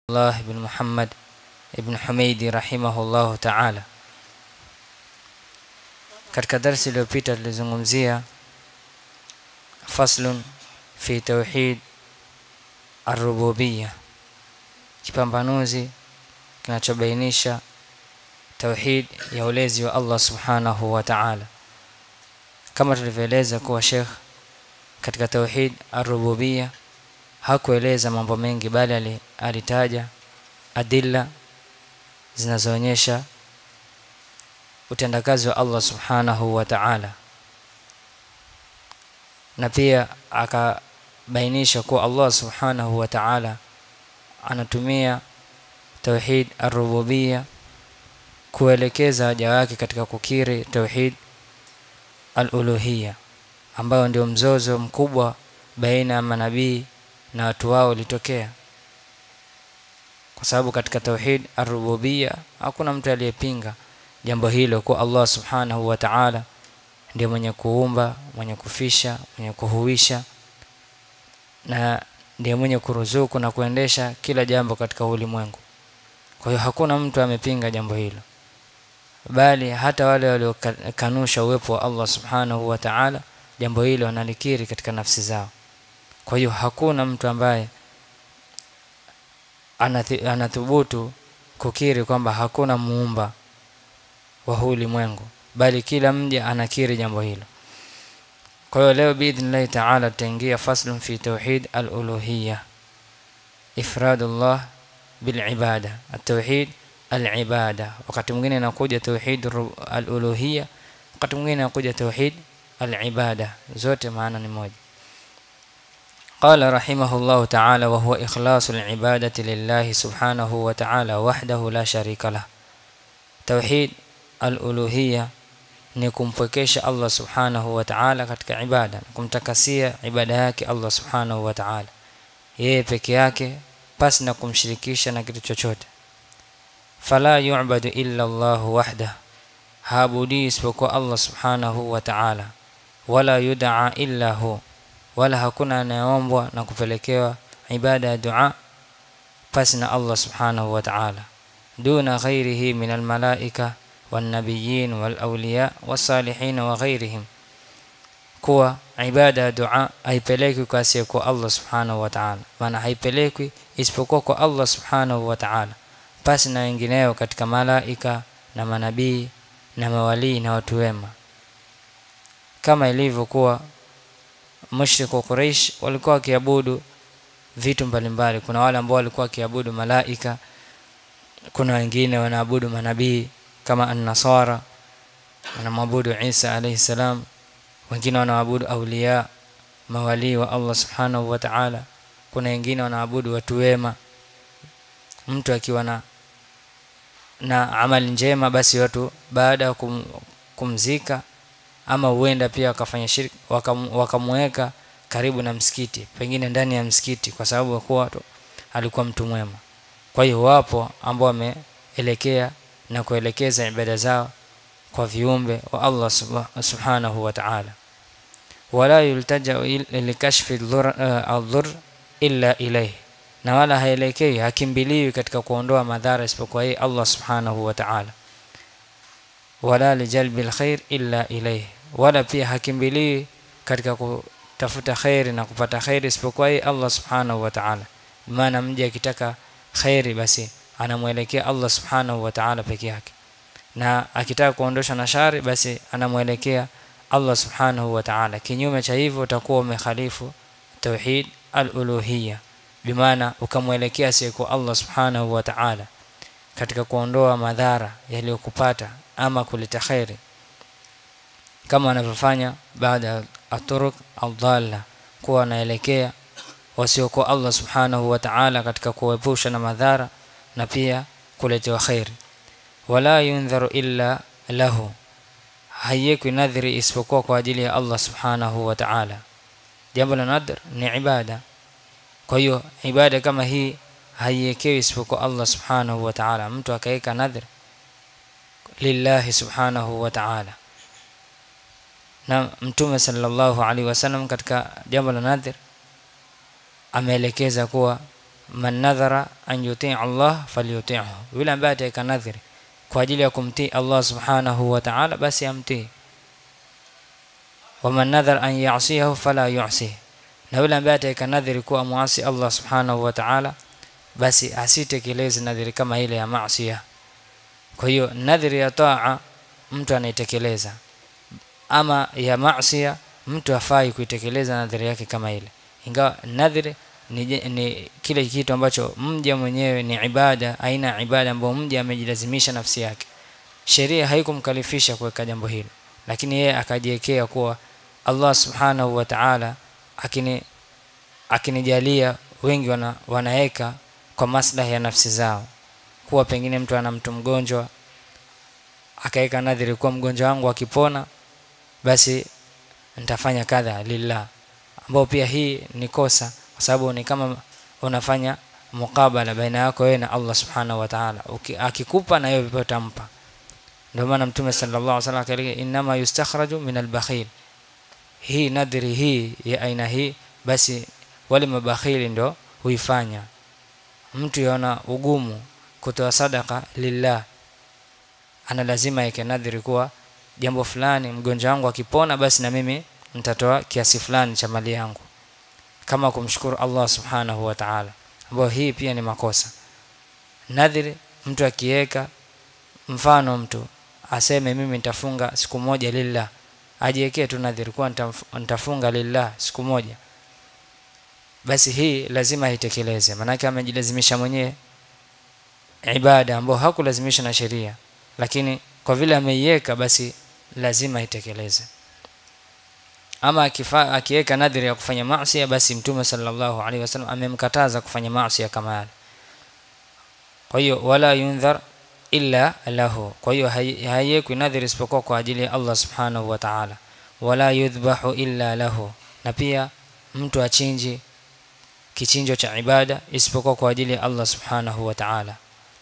الله بن محمد ibn Humaidi rahimahullahu ta'ala. Katika darsi iliyopita tulizungumzia faslun fi tauhid ar-rububiyya, kipambanuzi kinachobainisha tauhid ya ulezi wa Allah subhanahu wa ta'ala. Kama tulivyoeleza kuwa Sheikh katika tauhid ar-rububiyya hakueleza mambo mengi, bali alitaja adilla zinazoonyesha utendakazi wa Allah subhanahu wa ta'ala, na pia akabainisha kuwa Allah subhanahu wa ta'ala anatumia tauhid ar-rububiyya kuelekeza waja wake katika kukiri tauhid al-uluhiyya, ambayo ndio mzozo mkubwa baina ya manabii na watu wao ulitokea kwa sababu katika tauhid ar-rububiyya hakuna mtu aliyepinga jambo hilo, kwa Allah subhanahu wa ta'ala ndiye mwenye kuumba, mwenye kufisha, mwenye kuhuisha na ndiye mwenye kuruzuku na kuendesha kila jambo katika ulimwengu. Kwa hiyo hakuna mtu amepinga jambo hilo, bali hata wale waliokanusha uwepo wa Allah subhanahu wa ta'ala, jambo hilo wanalikiri katika nafsi zao. Kwa hiyo hakuna mtu ambaye anathubutu kukiri kwamba hakuna muumba wa huu ulimwengu, bali kila mja anakiri jambo hilo. Kwa hiyo leo biidhnillahi taala tutaingia faslun fi tauhid al-uluhiyya, ifradullah bilibada, at-tauhid al-ibada. Wakati mwingine inakuja tauhid al-uluhiyya, wakati mwingine inakuja tauhid al-ibada, zote maana ni moja. قال رحمه الله تعالى وهو إخلاص العبادة لله سبحانه وتعالى وحده لا شريك له توحيد الألوهية ni kumpwekesha Allah subhanahu wa ta'ala katika ibada na kumtakasia ibada yake Allah subhanahu wa ta'ala yeye peke yake pasi na kumshirikisha na kitu chochote fala yu'badu illa Allah wahdah haabudi isipokuwa Allah subhanahu wa ta'ala wala yud'a illa hu wala hakuna anayeombwa na kupelekewa ibada ya dua pasi na Allah subhanahu wa ta'ala duna ghairihi min almalaika والنبيين والأولياء والصالحين وغيرهم kuwa ibada ya dua haipelekwi kwa asiyekuwa Allah subhanahu wa ta'ala, maana haipelekwi isipokuwa kwa Allah subhanahu wa ta'ala, pasi na wengineo katika malaika na manabii na mawalii na watu wema, kama ilivyokuwa mushriku Quraish walikuwa wakiabudu vitu mbalimbali. Kuna wale ambao walikuwa wakiabudu malaika, kuna wengine wanaabudu manabii kama an-Nasara wanamwabudu Isa alayhi salam, wengine wanaabudu auliya mawalii wa Allah subhanahu wa ta'ala, kuna wengine wanaabudu watu wema. Mtu akiwa na na amali njema, basi watu baada ya kum, kumzika ama huenda pia wakafanya shirki wakamweka waka karibu na msikiti, pengine ndani ya msikiti, kwa sababu ya kuwa alikuwa mtu mwema. Kwa hiyo wapo ambao wameelekea na kuelekeza ibada zao kwa viumbe wa Allah subhanahu wa ta'ala, wala yultaja likashfi aldhur illa ilayhi, na wala haelekei hakimbiliwi katika kuondoa madhara isipokuwa yeye Allah subhanahu wa ta'ala, wala lijalbi alkhair illa ilayhi, wala pia hakimbiliwi katika kutafuta khairi na kupata khairi isipokuwa yeye Allah subhanahu wa ta'ala. Maana mja akitaka khairi basi anamwelekea Allah subhanahu wa ta'ala peke yake, na akitaka kuondosha na shari basi anamwelekea Allah subhanahu wa ta'ala. Kinyume cha hivyo utakuwa umekhalifu tauhid al-uluhiyya, bimaana ukamwelekea asiyekuwa Allah subhanahu wa ta'ala katika kuondoa madhara yaliyokupata ama kuleta khairi, kama wanavyofanya baada aturuq aldalla, kuwa wanaelekea wasiokuwa Allah subhanahu wa ta'ala katika kuepusha na madhara na pia kuletewa khairi. Wala yundharu illa lahu, haiyekwi nadhiri isipokuwa kwa ajili ya Allah subhanahu wa ta'ala. Jambo la nadhr ni ibada, kwa hiyo ibada kama hii haiekewi isipokuwa Allah subhanahu wa ta'ala. Mtu akaweka nadhr lillahi subhanahu wa ta'ala, na Mtume sallallahu alaihi wasallam katika jambo la nadhr ameelekeza kuwa man nadhara an yutii Allah falyuti'hu yule ambaye ataweka nadhiri kwa ajili ya kumtii Allah subhanahu wa ta'ala basi amtii wa man nadhara an ya'siyahu fala yu'sihi na yule ambaye ataweka nadhiri kuwa muasi Allah subhanahu wa ta'ala basi asitekeleze nadhiri kama ile ya maasiya kwa hiyo nadhiri ya taa mtu anaitekeleza ama ya maasiya mtu afai kuitekeleza nadhiri yake kama ile ingawa nadhiri ni, ni kile kitu ambacho mja mwenyewe ni ibada aina ya ibada ambayo mja amejilazimisha nafsi yake sheria haikumkalifisha kuweka jambo hilo lakini yeye akajiwekea kuwa Allah subhanahu wa ta'ala akini akinijalia wengi wana, wanaweka kwa maslahi ya nafsi zao kuwa pengine mtu ana mtu mgonjwa akaweka nadhiri kuwa mgonjwa wangu akipona basi nitafanya kadha lillah ambao pia hii ni kosa kwa sababu ni kama unafanya mukabala baina yako wewe na Allah subhanahu wa ta'ala akikupa na wewe pia utampa ndio maana mtume sallallahu alaihi wasallam akaeleza inma yustakhraju min al-bakhil hii nadhiri hii ya aina hii basi wale mabakhili ndo huifanya mtu yaona ugumu kutoa sadaka lillah ana lazima yake nadhiri kuwa jambo fulani mgonjwa wangu akipona basi na mimi nitatoa kiasi fulani cha mali yangu kama kumshukuru Allah subhanahu wa ta'ala ambayo hii pia ni makosa nadhiri mtu akiweka mfano mtu aseme mimi nitafunga siku moja lillah ajiwekee tu nadhiri kuwa nitafunga lillah siku moja basi hii lazima itekeleze maanake amejilazimisha mwenyewe ibada ambayo hakulazimisha na sheria lakini kwa vile ameiweka basi lazima itekeleze ama akifa akiweka nadhiri ya kufanya maasi basi mtume sallallahu alaihi wasallam amemkataza kufanya maasi kama yale kwa hiyo wala yundhar illa lahu kwa hiyo haiwekwi nadhiri isipokuwa kwa ajili ya Allah subhanahu wa ta'ala wala yudhbahu illa lahu na pia mtu achinji kichinjo cha ibada isipokuwa kwa ajili ya Allah subhanahu wa ta'ala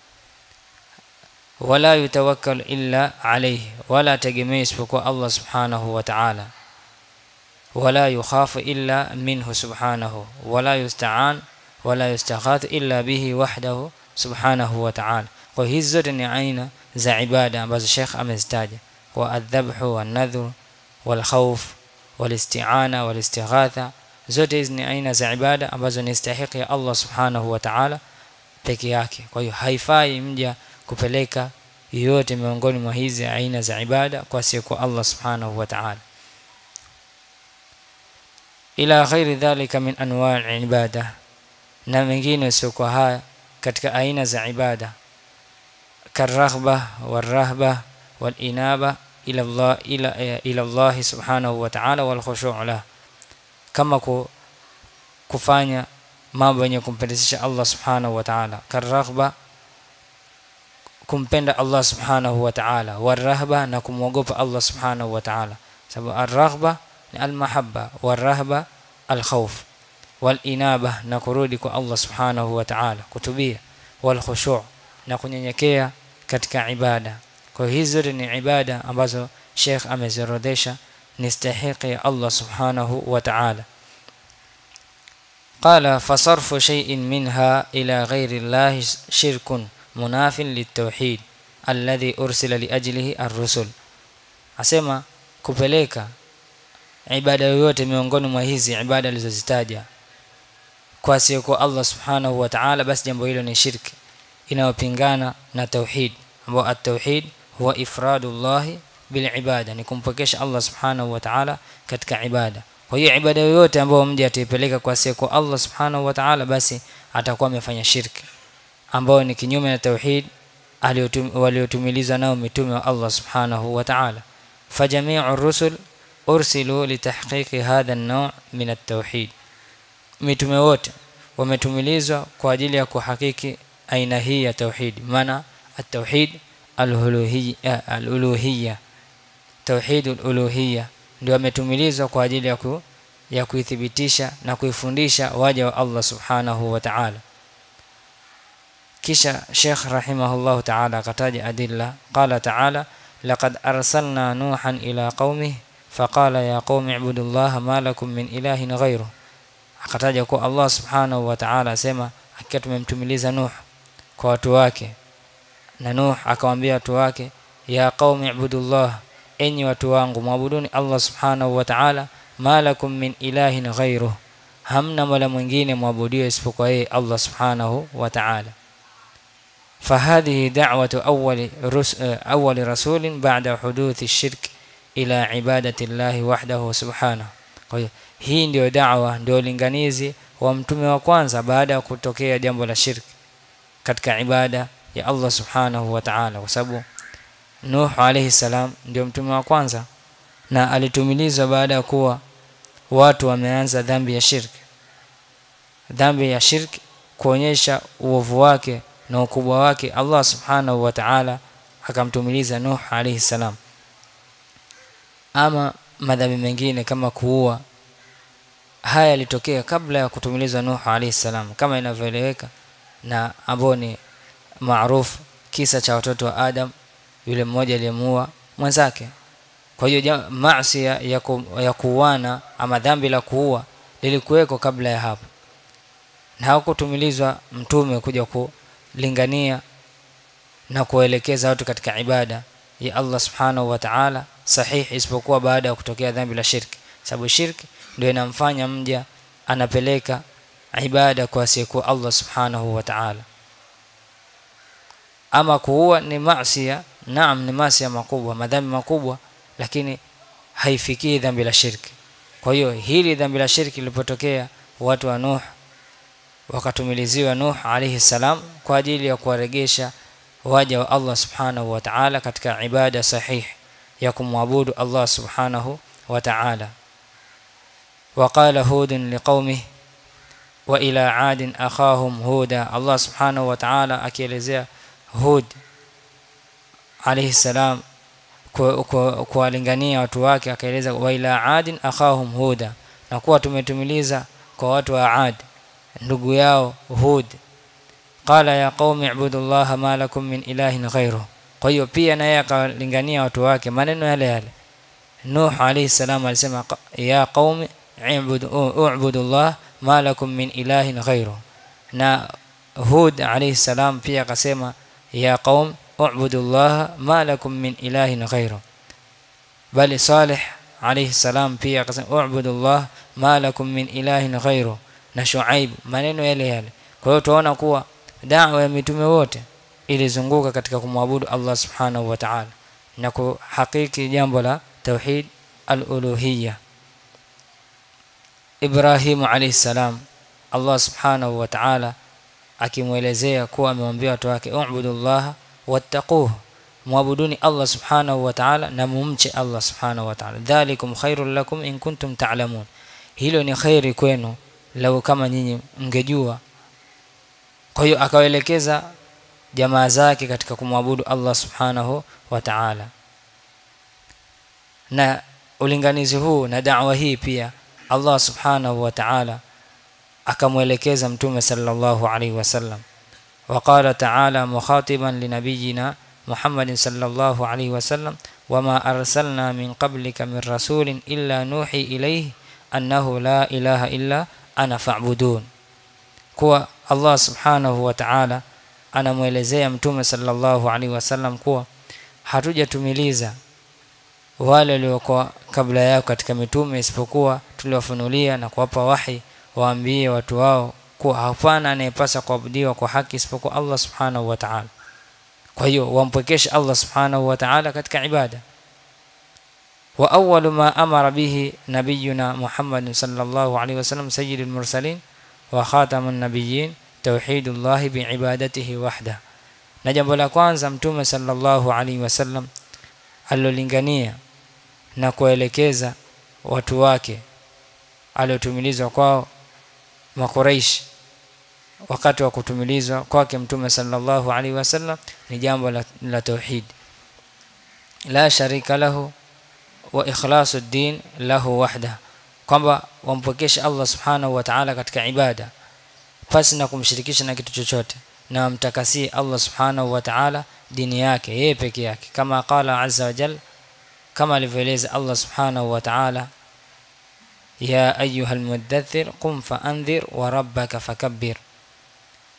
wala yutawakkal illa alayhi wala tegemei isipokuwa Allah subhanahu wa ta'ala wala yukhafu illa minhu subhanahu wala yusta'an wala yustaghath illa bihi wahdahu subhanahu wa ta'ala kwa hizi zote ni aina za ibada ambazo Sheikh amezitaja wa adhabhu wan nadhr wal khawf wal isti'ana wal istighatha zote hizi ni aina za ibada ambazo ni stahiki ya Allah subhanahu wa ta'ala peke yake kwa hiyo haifai mja kupeleka yote miongoni mwa hizi aina za ibada kwa siku Allah subhanahu wa ta'ala ila ghairi dhalika min anwa' ibada na mengine sio kwa haya katika aina za ibada karahba warahba walinaba ila Allah ila ila Allah subhanahu wa ta'ala wal khushu' lahu kama ku, kufanya mambo yenye kumpendezesha Allah subhanahu wa ta'ala karahba kumpenda Allah subhanahu wa ta'ala warahba na kumwogopa Allah subhanahu wa ta'ala sababu arraghba ni almahabba warahba alkhawf walinaba na kurudi kwa Allah subhanahu wa ta'ala kutubia walkhushu' na kunyenyekea katika ibada kwa hizo zote ni ibada ambazo Sheikh ameziorodhesha ni stahiki ya Allah subhanahu wa ta'ala قال فصرف شيء منها إلى غير الله شرك مناف للتوحيد الذي أرسل لأجله الرسل asema kupeleka ibada yoyote miongoni mwa hizi ibada alizozitaja kwa asiyekuwa Allah subhanahu wa ta'ala basi jambo hilo ni shirki inayopingana na tauhid ambao at-tauhid huwa ifradullah bil ibada ni kumpokesha Allah subhanahu wa ta'ala katika ibada kwa hiyo ibada yoyote ambayo mja ataipeleka kwa asiyekuwa Allah subhanahu wa ta'ala basi atakuwa amefanya shirki ambao ni kinyume na tauhid waliotumilizwa nao mitume wa Allah subhanahu wa ta'ala fajami'u rusul ursilu litahqiqi hadha an-naw' min at-tauhid mitume wote wametumilizwa kwa ajili ya kuhakiki aina hii ya tauhid maana at-tauhid al-uluhiyya al-uluhiyya tauhid al-uluhiyya ndio wametumilizwa kwa ajili ya ku, ya kuithibitisha na kuifundisha waja wa Allah subhanahu wa ta'ala kisha Sheikh rahimahullah ta'ala akataja adilla qala ta'ala laqad arsalna nuhan ila qaumihi faqala ya qaumi ibudullaha ma lakum min ilahin ghayruh akataja kwa Allah subhanahu wa ta'ala asema hakika tumemtumiliza nuh kwa watu wake na nuh akamwambia watu wake ya qaumi ibudullah enyi watu wangu mwabuduni allah subhanahu wa ta'ala ma lakum min ilahin ghairuh hamna mola mwingine mwabudiwe isipokuwa yeye allah subhanahu wa ta'ala فهذه دعوة أول رس أول رسول بعد حدوث الشرك إلى عبادة الله وحده سبحانه kwa hiyo hii ndio da'wa ndio linganizi wa mtume wa kwanza baada ya kutokea jambo la shirki katika ibada ya Allah subhanahu wa ta'ala kwa sababu Nuh alayhi salam ndio mtume wa kwanza na alitumilizwa baada ya kuwa watu wameanza dhambi ya shirki dhambi ya shirki kuonyesha uovu wake na ukubwa wake Allah subhanahu wa ta'ala akamtumiliza Nuh alayhi salam ama madhambi mengine kama kuua haya yalitokea kabla ya kutumilizwa Nuh alayhi salam kama inavyoeleweka na ambao ni maarufu kisa cha watoto wa Adam yule mmoja aliyemuua mwenzake kwa hiyo maasi ya, ku, ya kuuana ama dhambi la kuua lilikuweko kabla ya hapo na hakutumilizwa mtume kuja kulingania na kuelekeza watu katika ibada ya Allah subhanahu wa ta'ala sahihi isipokuwa baada ya kutokea dhambi la shirki sababu shirki ndio inamfanya mja anapeleka ibada kwa asiyekuwa Allah subhanahu wa ta'ala ama kuua ni maasiya naam ni maasiya makubwa madhambi makubwa lakini haifikii dhambi la shirki kwa hiyo hili dhambi la shirki lilipotokea watu wa Nuh wakatumiliziwa Nuh alayhi salam kwa ajili ya kuwaregesha waja wa Allah subhanahu wa ta'ala katika ibada sahihi ya kumwabudu Allah subhanahu wa ta'ala وقال هود لقومه وإلى عاد أخاهم هودا الله سبحانه وتعالى akielezea Hud alayhi salam kuwalingania watu wake akaeleza wa ila adin akhahum huda na kuwa tumetumiliza kwa watu wa Ad ndugu yao Hud qala ya qaumi ibudullaha ma lakum min ilahin ghayruh kwa hiyo pia naye akalingania watu wake maneno yale yale Nuh alayhi salam alisema ya qaumi ibudullah ma lakum min ilahin ghayruh na Hud alayhi salam pia akasema ya qaum ubudullaha ma lakum min ilahin ghayruh bali Salih alayhi salam pia akasema ubudullah ma lakum min ilahin ghayruh na Shuaib maneno yale yale kwa hiyo tunaona kuwa da'wa ya mitume wote ilizunguka katika kumwabudu Allah subhanahu wa ta'ala na kuhakiki jambo la tauhid al-uluhiyya Ibrahim alayhi salam Allah subhanahu wa ta'ala akimwelezea kuwa amemwambia watu wake ubudullaha wattaquhu muabuduni Allah subhanahu wa ta'ala na mumche Allah subhanahu wa ta'ala dhalikum khairul lakum in kuntum ta'lamun hilo ni khairi kwenu lau kama nyinyi mngejua kwa hiyo akawaelekeza jamaa zake katika kumwabudu Allah subhanahu wa ta'ala na ulinganizi huu na da'wa hii pia Allah subhanahu wa ta'ala akamwelekeza mtume sallallahu alaihi wasallam وقال تعالى مخاطبا لنبينا محمد صلى الله عليه وسلم وما أرسلنا من قبلك من رسول إلا نوحي إليه أنه لا إله إلا أنا فاعبدون kuwa Allah subhanahu wa ta'ala anamwelezea mtume sallallahu alaihi wasallam kuwa hatujatumiliza wale waliokuwa kabla yao katika mitume isipokuwa tuliwafunulia na kuwapa wahi waambie watu wao kuwa hapana anayepasa kuabudiwa kwa haki isipokuwa Allah subhanahu wa ta'ala kwa hiyo wampwekeshe Allah subhanahu wa ta'ala katika ibada wa awwalu ma amara bihi nabiyuna Muhammad sallallahu alaihi wasallam sayyidul mursalin wa khatamun nabiyyin tauhidullah biibadatihi wahda na jambo la kwanza mtume sallallahu alaihi wasallam alilolingania na kuelekeza watu wake aliotumilizwa kwao makuraish wakati wa kutumilizwa kwake mtume sallallahu alaihi wasallam ni jambo la, la tauhid la sharika lahu wa ikhlasu din lahu wahda kwamba wampokeshe Allah subhanahu wa ta'ala katika ibada pasi na kumshirikisha na kitu chochote na wamtakasie Allah subhanahu wa ta'ala dini yake yeye peke yake kama qala azza wa jalla kama alivyoeleza Allah subhanahu wa ta'ala يا أيها المدثر قم فأنذر وربك فكبر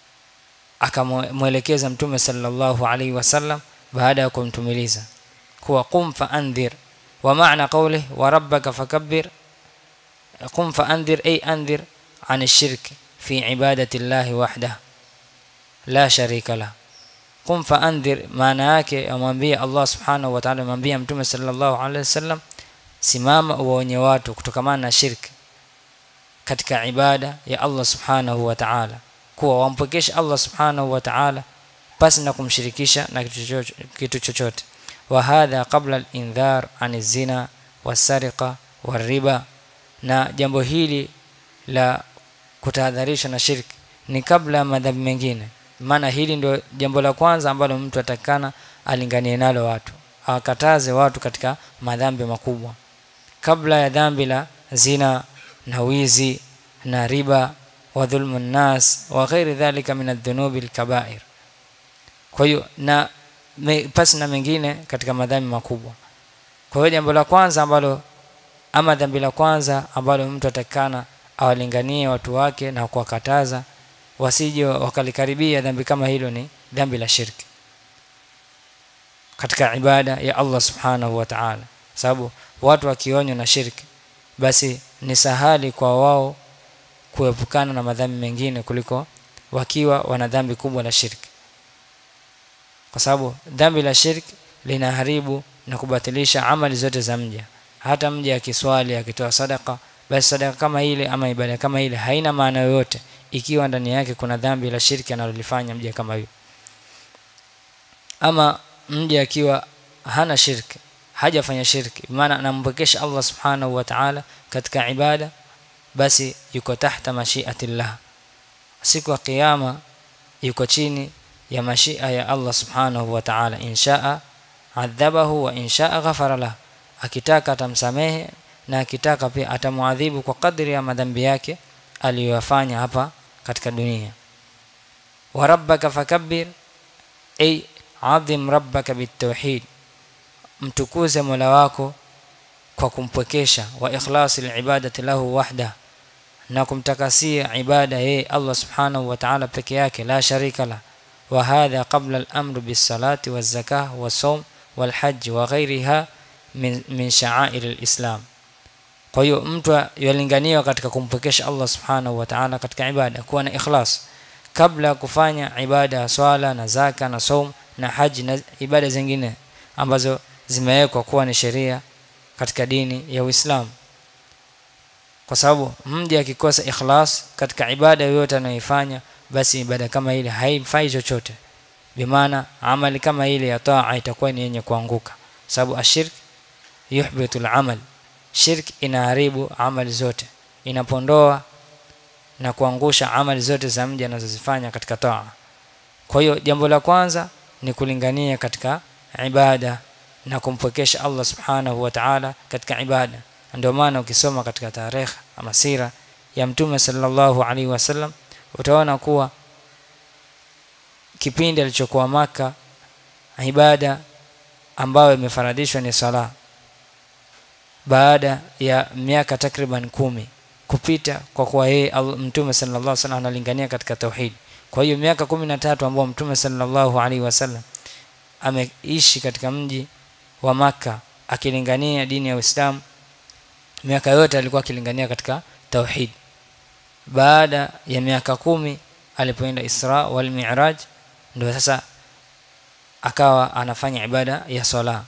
akamwelekeza mtume sallallahu alaihi wasallam baada ya kumtumiliza kuwa qum fa andhir wa maana qawli wa rabbaka fakabbir qum fa andhir ay andhir an ash-shirk fi ibadati llahi wahdah la sharika la qum fa andhir maana yake amwambia Allah subhanahu wa ta'ala amwambia mtume sallallahu alaihi wasallam simama uwaonye watu kutokamana na shirki katika ibada ya Allah subhanahu wa ta'ala kuwa wampokeshe Allah subhanahu wa ta'ala pasi na kumshirikisha na kitu chochote wa hadha qabla al-indhar an zina wasariqa wariba na jambo hili la kutahadharisha na shirki ni kabla ya madhambi mengine maana hili ndio jambo la kwanza ambalo mtu atakana alinganie nalo watu awakataze watu katika madhambi makubwa kabla ya dhambi la zina na wizi na riba wa dhulmu nnas wa ghairi dhalika min adh-dhunubi al-kaba'ir kwa hiyo na me, pasi na mengine katika madhambi makubwa kwa hiyo jambo la kwanza ambalo ama dhambi la kwanza ambalo mtu atakana awalinganie watu wake na kuwakataza wasije wakalikaribia dhambi kama hilo ni dhambi la shirki katika ibada ya Allah subhanahu wa ta'ala sababu watu wakionywa na shirki basi ni sahali kwa wao kuepukana na madhambi mengine kuliko wakiwa wana dhambi kubwa la shirki kwa sababu dhambi la shirki linaharibu na kubatilisha amali zote za mja hata mja akiswali akitoa sadaka basi sadaka kama ile ama ibada kama ile haina maana yoyote ikiwa ndani yake kuna dhambi la shirki analolifanya mja kama huyo ama mja akiwa hana shirki hajafanya shirki maana anampokesha Allah subhanahu wa ta'ala katika ibada basi yuko tahta mashiatillah siku ya kiyama yuko chini ya mashia ya Allah subhanahu wa ta'ala inshaa adhabahu wa inshaa ghafara lah akitaka atamsamehe na akitaka pia atamuadhibu kwa kadri ya madhambi yake aliyoyafanya hapa katika dunia wa rabbaka fakabbir ay adhim rabbaka bitawhid mtukuze mola wako kwa kumpwekesha wa ikhlasi ibadati lahu wahda na kumtakasia ibada yeye Allah subhanahu wa ta'ala peke yake la sharika la wa hadha qabla al-amr bis-salati waz-zakah was-sawm wal-hajj wa ghayriha min, min sha'air al-islam kwa hiyo mtu yalinganiwa katika kumpokesha Allah subhanahu wa ta'ala katika ibada kuwa na ikhlas kabla ya kufanya ibada ya swala na zaka na saum na haji na ibada zingine ambazo zimewekwa kuwa ni sheria katika dini ya Uislamu kwa sababu mja akikosa ikhlas katika ibada yoyote anayoifanya basi ibada kama ile haifai chochote bimaana amali kama ile ya taa itakuwa ni yenye kuanguka sababu ashirk yuhbitul amal shirk inaharibu amali zote inapondoa na kuangusha amali zote za mja anazozifanya katika taa kwa hiyo jambo la kwanza ni kulingania katika ibada na kumpokesha Allah subhanahu wa ta'ala katika ibada ndio maana ukisoma katika tarehe ama sira ya mtume sallallahu alaihi wasallam utaona kuwa kipindi alichokuwa maka ibada ambayo imefaradishwa ni sala baada ya miaka takriban kumi kupita kwa kuwa yeye mtume sallallahu alaihi wasallam analingania katika tauhid kwa hiyo miaka kumi na tatu ambao mtume sallallahu alaihi wasallam ameishi katika mji wa maka akilingania dini ya Uislamu miaka yote alikuwa akilingania katika tauhid baada ya miaka kumi alipoenda Isra wal Mi'raj ndio sasa akawa anafanya ibada ya sala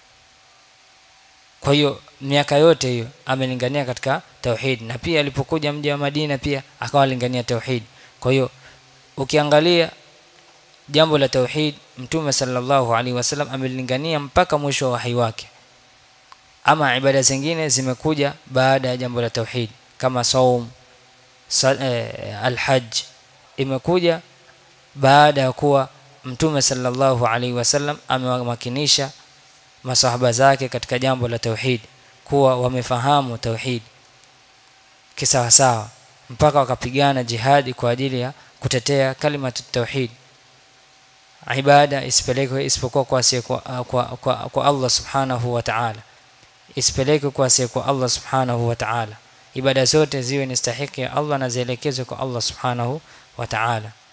kwa hiyo miaka yote hiyo amelingania katika tauhid na pia alipokuja mji wa Madina pia akawa alingania tauhid kwa hiyo ukiangalia jambo la tauhid mtume sallallahu alaihi wasallam amelingania mpaka mwisho wa hai wake ama ibada zingine zimekuja baada ya jambo la tauhid kama saum eh, alhajj imekuja baada ya kuwa mtume sallallahu alaihi wasallam amewamakinisha masahaba zake katika jambo la tauhid kuwa wamefahamu tauhid kisawasawa mpaka wakapigana jihadi kwa ajili ya kutetea kalimatu tauhid ibada isipelekwe isipokuwa kwa, kwa, kwa, kwa, kwa Allah subhanahu wa ta'ala isipelekwe kwa kwa Allah subhanahu wa ta'ala ibada zote ziwe ni stahiki ya Allah na zielekezwe kwa Allah subhanahu wa ta'ala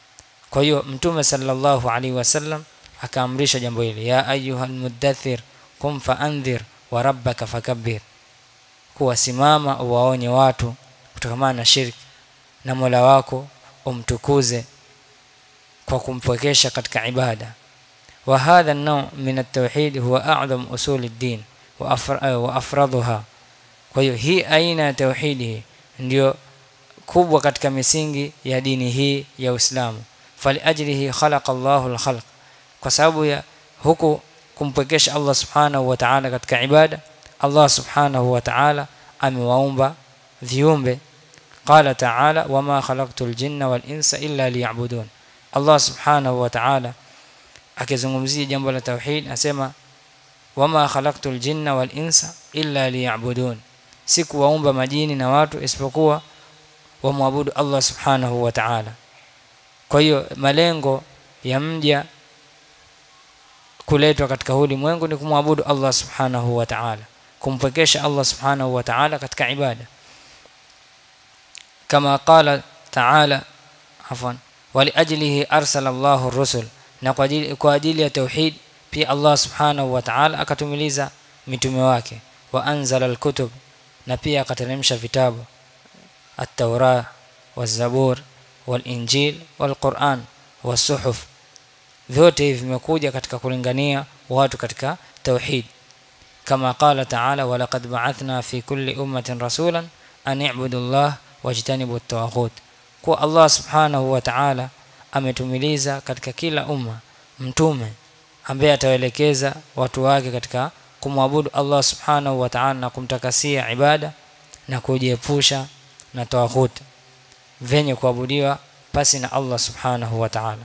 kwa hiyo mtume sallallahu alaihi wasallam akaamrisha jambo hili ya ayuhal muddathir kum faandhir wa rabbaka fakabbir kuwa simama uwaonye watu kutokamana na shirki na mola wako umtukuze kwa kumpwekesha katika ibada وهذا النوع من التوحيد هو أعظم أصول الدين وأفرضها kwa hiyo hii aina ya tauhidi hii ndio kubwa katika misingi ya dini hii ya Uislamu faliajlihi khalaqa Allahu al-khalq kwa sababu ya huku kumpwekesha Allah subhanahu wa ta'ala katika ibada Allah subhanahu wa ta'ala amewaumba viumbe qala ta'ala wama khalaqtul jinna wal insa illa liya'budun Allah subhanahu wa ta'ala akizungumzia jambo la tauhid asema wama khalaqtul jinna wal insa illa liya'budun sikuwaumba majini na watu isipokuwa wamwabudu Allah subhanahu wa ta'ala kwa hiyo malengo ya mja kuletwa katika ulimwengu ni kumwabudu Allah subhanahu wa ta'ala kumpekesha Allah subhanahu wa ta'ala katika ibada kama qala ta'ala afwan waliajlihi arsala Allahu rusul na kwa ajili kwa ajili ya tauhid pia Allah subhanahu wa ta'ala akatumiliza mitume wake wa anzala alkutub na pia akateremsha vitabu at-taura waz-zabur wal-injil wal-quran was-suhuf vyote hivi vimekuja katika kulingania watu katika tauhid kama qala ta'ala wa laqad ba'athna fi kulli ummatin rasulan an i'budu Allah wajtanibu at-tawaghut kwa Allah subhanahu wa ta'ala ametumiliza katika kila umma mtume ambaye atawaelekeza watu wake katika kumwabudu Allah subhanahu wa ta'ala na kumtakasia ibada na kujiepusha na tawaghut venye kuabudiwa pasi na Allah subhanahu wa ta'ala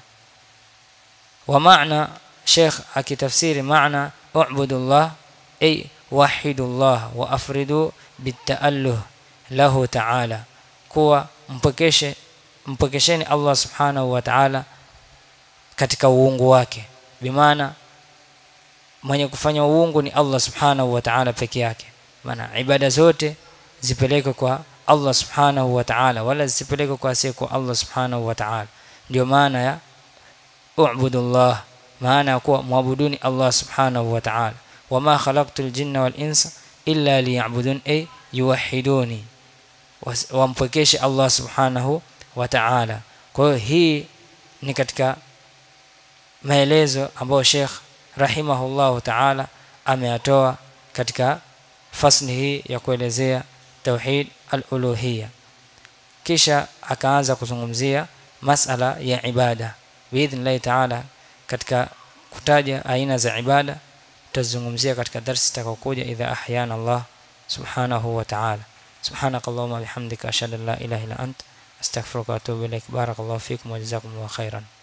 wa maana Sheikh akitafsiri maana u'budu Allah ay wahidu Allah wa afridu bitaalluh lahu ta'ala kuwa mpokeshe mpokesheni Allah subhanahu wa ta'ala katika uungu wake bimaana mwenye kufanya uungu ni Allah subhanahu wa ta'ala peke yake maana ibada zote zipelekwe kwa Allah subhanahu wa ta'ala wala zisipelekwe kwa asiye kwa Allah subhanahu wa ta'ala ndio maana ya u'budu Allah maana ya kuwa muabuduni Allah subhanahu wa ta'ala wama khalaqtul jinna wal insa illa liya'budun ay yuwahhiduni wampwekeshe Allah subhanahu wa ta'ala kwa hiyo hii ni katika maelezo ambayo Sheikh rahimahullahu ta'ala ameyatoa katika fasli hii ya kuelezea tauhid al-uluhiyya kisha akaanza kuzungumzia masala ya ibada biidhnillah ta'ala katika kutaja aina za ibada tutazungumzia katika darsi itakayokuja idha ahyana Allah subhanahu wa ta'ala سبحانك اللهم وبحمدك أشهد أن لا إله إلا أنت أستغفرك وأتوب إليك بارك الله فيكم وجزاكم الله خيرا